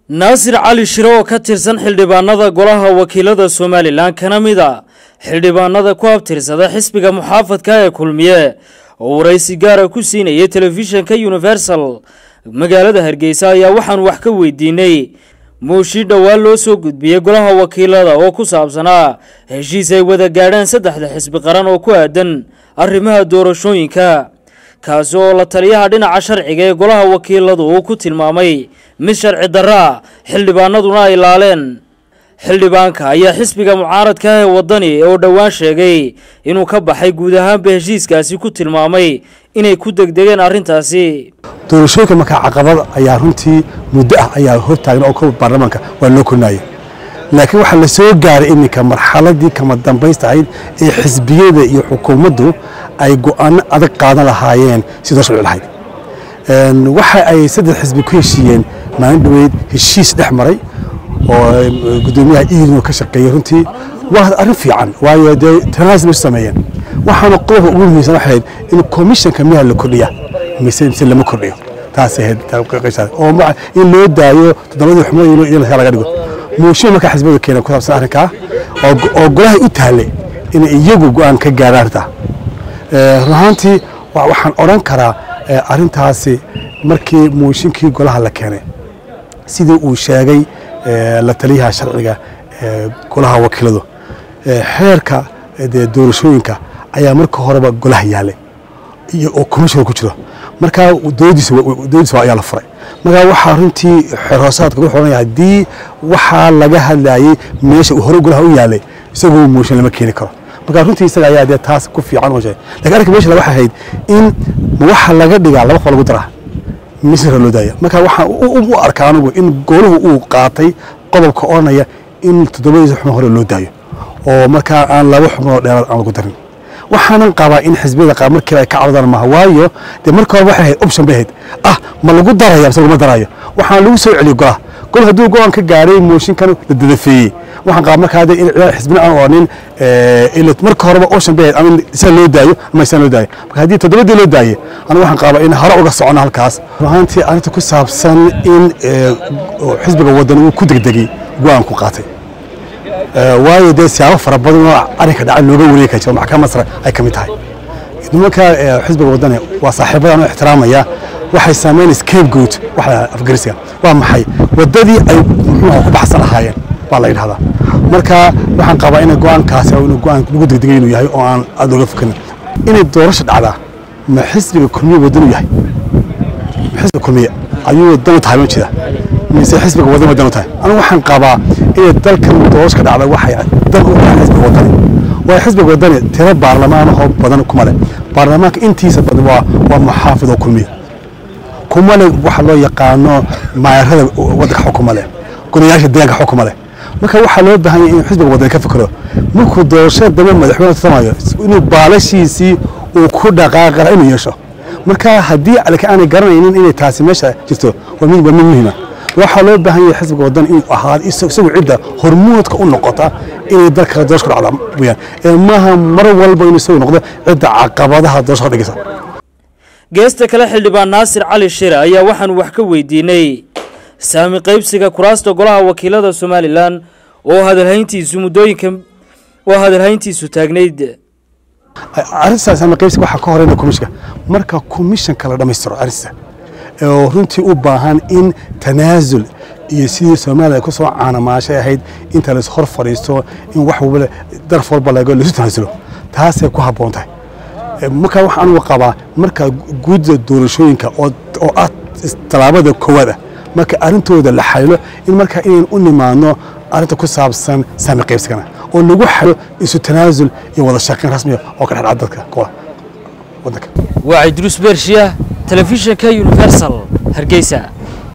naasir cali shire oo ka tirsan xildhibaanada golaha wakiilada somalilan kana mid a xildhibaanada ku abtirsada xisbiga muxaafadka ee kulmiye oo waraysi gaara ku siinayay telefishinka universal magaalada hargeysa ayaa waxaan wax ka weydiinay muushi dhowaan loo soo gudbiyey golaha wakiilada oo ku saabsanaa heshiis ay wada gaadhaan saddexda xisbi qaran oo ku aadan arrimaha doorashooyinka kaasi oo la taliyaha dhinaca sharciga ee golaha wakiiladu uu ku tilmaamay mid sharci darra xildhibaanaduna ay laaleen xildhibaanka ayaa xisbiga mucaaradka ah ee waddani oo dhowaan sheegay inuu ka baxay guud ahaanba heshiiskaasi ku tilmaamay inay ku degdegeen arrintaasi doorashooyinka markaa caqabad ayaa runtii muddo ah ayaa hortaagna oo ka baarlamaanka waa loo kornaayay laakiin waxaa la soo gaaray iminka marxaladii kama dambaysta ahayd ee xisbiyada iyo xukuumaddu ay go'aano adag qaadan lahaayeen sidoo sharci lahayd waxa ay saddex xisbi ku heshiiyeen maalin dhoweyd heshiis dhex maray oo gudoomiyaha iirino ka shaqeeyey runtii waa arrin fiican waayo dee tanaasub bay sameeyeen waxaana qodobka ugu muhiimsan waxay ahayd in komishanka miyaa la kordhiya mise mise lama kordhiyo taas ahayd oo in loo daayo toddobadii xubnood in laga dhigo muushin markaa xisbiyadu keeneen ku saabsan arrinkaa oo golaha u taallay inay iyagu go'aan ka gaaraan arrintaa run ahaantii waxaan odhan karaa arrintaasi markii muushinkii golaha la keenay sidii uu sheegay la taliyaha sharciga golaha wakiiladu xeerka doorashooyinka ayaa marka horeba golaha yaalay iyo oo commissioner ku jiro markaa doodiisa ayaa la furay markaa waxaa runtii xerhoosaadka wuxuu odhanaya haddii waxaa laga hadlayay meesha uu hore golaha u yaalay isagoo muushin lama keeni karo markaa runtii isaga ayaa dee taas ku fiican oo sheegay lakin arrinka meesha waxay ahayd in waxa laga dhigaa laba qof lagu daraa misra loo daaya marka waxaan u arkaa anigu in goluhu uu qaatay qodobka odhanaya in toddobadiisa xubno hore loo daayo oo markaa aan laba xubnoo dheeraad aan lagu darin waxaanan qabaa in xisbiyada qaar markiiba ay ka cabdaan maaha waayo dee marka hore waxay ahayd option bay ahayd ah ma lagu daraya mise laguma darayo waxaan lagu soo celiyey golaha gol hadduu go-aan ka gaadhay mooshinkan la dadafeeyey waxaan qabaa markaa de in xisbina aan odhanin marka horeba option bay ahayd ama isaan loo daayo ama isaan loo daayo marka haddii toddobadii loo daayey anigu waxaan qabaa in hore uga socono halkaas runaantii arrinta ku saabsan in xisbiga waddan uu ku degdegay go-aan ku qaatay waayo dee siyaabo fara badan oo arrinka dhaca looga wareegi kara jiro maxkamad sare ay ka mid tahay nimanka xisbiga waddani waa saaxiibadan oo ixtiraamaya waxay sameyn scapegoat waxa afgarisiga waa maxay waddadii ay muxuuha ku baxsan lahaayeen baa la yidhahdaa marka waxaan qabaa in go-aankaasi inuu go-aan lagu degdegay inuu yahay oo aan aada looga fokanin inay doorasho dhacdaa ma xisbiga kulmiye waddan u yahay ma xisbiga kulmiye ayuu dan u tahay ma jira mise xisbiga waddan waddan u tahay anigu waxaan qabaa inay dalkan doorashka dhacda waxay dan u tahay xisbiga waddani waayo xisbiga waddani tiro baarlamaanahoo badan kuma leh baarlamaanka intiisa badan waa waa muxaafid oo kulmiye kuma leh waxa loo yaqaano maayarada waddanka xukuma leh golayaasha deegaanka xukuma leh marka waxaa loo baahan yahay inuu xisbiga waddani ka fikiro markuu doorashada dambe madaxweyne tartamayo inuu baalashiisii uu ku dhaqaaqara inuu yeesho marka haddii aanay garanaynin inay taasi meesha jirto waa mid waa mid muhiima waxaa loo baahan yahay xisbiga waddan inuu ahaado isagu cidda hormuudka u noqota inay dalka doorasho ku dhacda weyaan ee maaha mar walba inuu isagu noqdo cidda caqabadaha doorasho ka dhigaysa geesta kale xildhibaan naasir cali shire ayaa waxaan wax ka weydiinay saami qaybsiga kuraasta golaha wakiilada somalilan oo hadalhayntiisu muddooyinka oo hadalhayntiisu taagnayd arrintaas saami qaybsiga waxaa ka horeyna komishanka marka komishanka la dhammaystiro arrinta oo runtii u baahan in tanaasul iyo sidii soomaaliya ku soo caanamaashay ahayd inta lais hor fadhiisto in wax walba daraf walba laga laisu tanaasulo taasay ku habboon tahay markaa waxaa anugu qabaa marka guudda doorashooyinka oo ah tallaabada koowaad ah marka arrintooda la xalilo in markaa inayn u nimaadno arrinta ku saabsan saami qaybsigana oo lagu xalilo isu tanaasul iyo wada shaqayn rasmiya oo ka dhexdhaca dadka waddanka waa cidruus beershiya telefishinka universal hargeysa